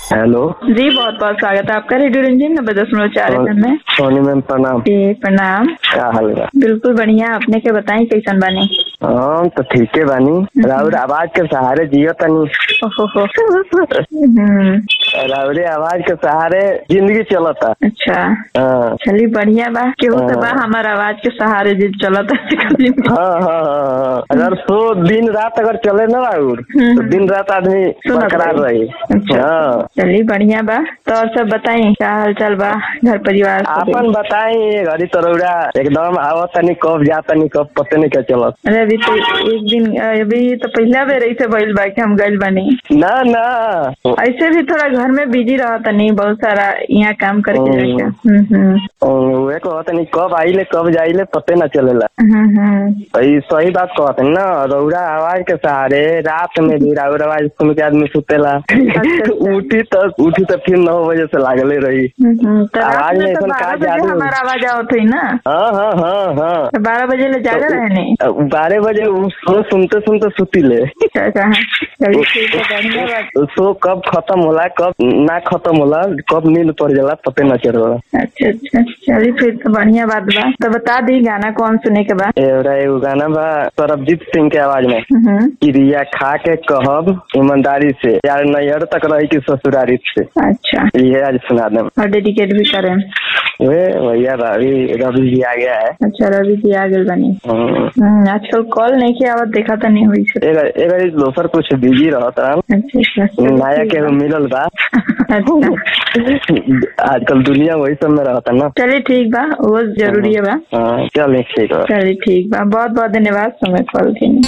Hello जी बहुत बहुत स्वागत है आपका रेडियो रंजीन नब्बे दशमलव चार एफ में सोनी मैम प्रणाम जी प्रणाम क्या हाल बा बिल्कुल बढ़िया आपने के बताई कैसन बानी हम तो ठीके बानी राउर आवाज के सहारे जियो तनी ओहो हो हम्म, राउरे आवाज के सहारे जिंदगी चलता अच्छा हाँ चली बढ़िया बा केहू तो बा हाँ। हमार आवाज के सहारे जी चलत है हाँ हाँ हाँ हाँ। अगर सो दिन रात अगर चले ना राउर हम्म। तो दिन रात आदमी सुनत बरकरार रही। रही अच्छा हाँ चली बढ़िया बा तो और सब बताई क्या हाल चाल बा घर परिवार सब? आपन बताई घड़ी तो रौरा एकदम आवत तनी कब जा तनी कब पते नहीं क्या चलत अरे अभी तो एक दिन अभी तो पहला बेर ऐसे भइल बा कि हम गइल बानी ना ना ऐसे भी थोड़ा घर में बिजी रहता नहीं बहुत सारा यहाँ काम करके हम्म। जाके हम्म हम्म वे कहत नहीं कब आइले कब जाइले पते ना चलेला हम्म हम्म ई सही बात कहत ना रौरा आवाज के सहारे रात में भी राउर आवाज सुन के आदमी सुतेला अच्छा। उठी तो उठी तो फिर नौ बजे से लागले रही हम्म, तो रात आवाज में में तो ऐसन बारह का बजे जादू? हमारा आवाज आवत है ना हाँ हाँ हाँ हाँ तो बारह बजे ले जागा रहने बारह बजे उ सो सुनते सुनते सुतीले क्या कहा चलिए ठीक है बढ़िया बात सो कब खत्म होला कब ना खत्म होला कब नींद पड़ जाला पते ना चलेला अच्छा अच्छा चलिए फिर तो बढ़िया बात बा तो बता दी गाना कौन सुने के बाद एवरा एगो गाना बा सरबजीत सिंह के आवाज में हम्म, क्रिया खा के कहब ईमानदारी से यार नैहर तक रही की ससुरारी से अच्छा ये आज सुना दे और डेडिकेट भी करें वे भैया रवि रवि जी आ गया है अच्छा रवि जी आ गए बनी हम्म। हम्म, आजकल कॉल नहीं किया आवत देखा तो नहीं हुई से एगर एगर ई दोसर कुछ बिजी रहत रहन अच्छा अच्छा चलिए, नया ठीक के बा। मिलल बा अच्छा आजकल दुनिया वही सब में रहता ना चलिए ठीक बा वो जरूरी है बा हाँ चलिए ठीक है चलिए ठीक बा बहुत बहुत धन्यवाद समय कॉल के लिए